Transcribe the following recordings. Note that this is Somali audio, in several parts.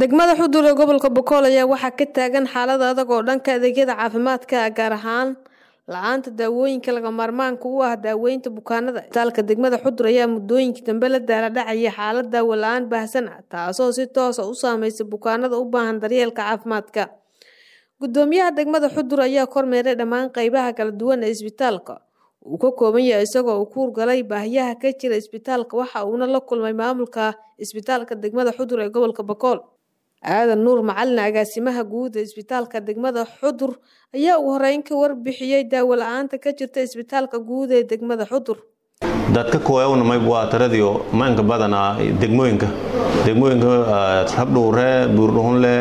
degmada xudur ee gobolka bokool ayaa waxaa ka taagan xaalad adag oo dhanka adeegyada caafimaadka gaar ahaan la-aanta daawooyinka laga maarmaanka u ah daaweynta bukaanada isbitaalka degmada xudur ayaa muddooyinkii dambe la daaladhacaya xaalad daawo la-aan baahsan ah taasoo si toosa u saameysa bukaanada u baahan daryeelka caafimaadka gudoomiyaha degmada xudur ayaa kormeeray dhammaan qeybaha kala duwan ee isbitaalka uu ka kooban yahay isagoo uu ku urgalay baahiyaha ka jira isbitaalka waxa uuna la kulmay maamulka isbitaalka degmada xudur ee gobolka bokool aadan nuur macalin agaasimaha guud ee isbitaalka degmada xudur ayaa ugu horeyn ka warbixiyey daawo la-aanta ka jirta isbitaalka guud ee degmada xudur dadka kooyawnamay waa taradio maanka badanaa degmooyinka degmooyinka rabdhuure buurdhuhunle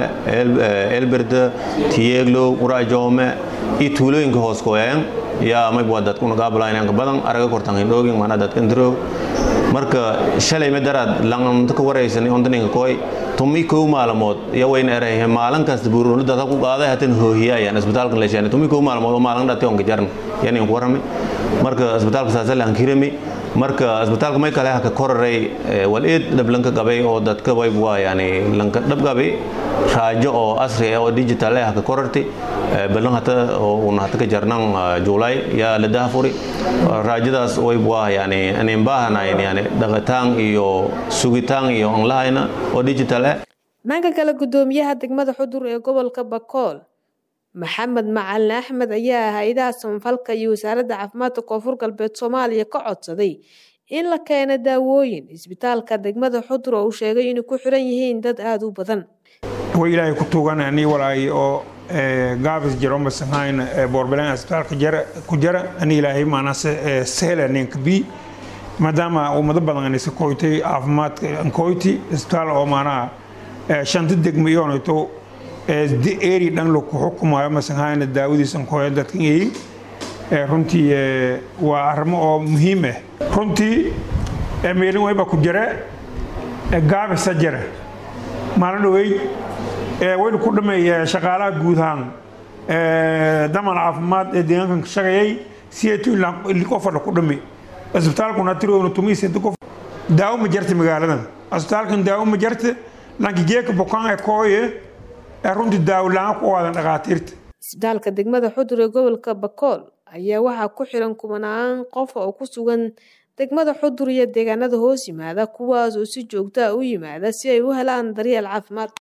elberde tiyeeglow qurajoome iyo tuulooyinka hoos kooyayan yaa mayb waa dadkuna gaabalaynanka badan araga kortan hindhoogin mana dadkan diroog marka shalay madaraad langanta ka waraysan ondaninka kooy tumi kow maalmood iyo wayna erayhe maalin kasta buurdhuhunle dadka ku qaaday hatan hoohiyayan isbitaalka leeshaan tumi kow maalmood oo maalin dhati onka jarn yanin ku warami marka isbitaalka saasa lahankirami marka isbitaalka may kale haka koraray wal eed dhablanka qabay oo dadka wayb waa yani lanka dhab qabay raajo oo asri ah oo digital ah haka korarti balan hata oo una hata ka jarnan juulay yaa la daafuri raajadaas wayb waa yani anin baahanayn yani dhaqataan iyo sugitaan iyo aan lahayna oo digital ah dhanka kale gudoomiyaha degmada xudur ee gobolka bakool maxamed macalin axmed ayaa hay-adaha samafalka iyo wasaaradda caafimaadka koonfur galbeed soomaaliya ka codsaday in la keeno daawooyin isbitaalka degmada xudur oo uu sheegay inay ku xiran yihiin dad aada u badan way ilaahay ku tuuganani walaay oo gaabis jiro masahayn boorbelan isbitaalka jara ku jara ani ilaahay maanase sehla ninka bi maadaama ummado badan anisa koytay caafimaadka ankoyti isbitaal oo maanaha shanta degmo iyoonayto eri dhan laku xukumayo masanhayna daawadiisan kooya dadkan eyin runtii waa arrimo oo muhiim ah runtii meelin wayba ku jira gaabisa jira maalin dhaweyd waynu ku dhameeya shaqaalaha guudahaan daman caafimaad ee deegaankan shaqeeyay siyeetu qofadha ku dhame isbitaalkuna tirowna tumiisedi qof daawo ma jarta magaaladan isbitaalkan daawo ma jarta lanki geeka bukaan ee kooye runtii daawlaan ku waadan dhakhaatiirta isbitaalka degmada xudur ee gobolka bakool ayaa waxaa ku xiran kumanaan qof oo ku sugan degmada xudur iyo deegaanada hoos yimaada kuwaas oo si joogto ah u yimaada si ay u helaan daryeel caafimaad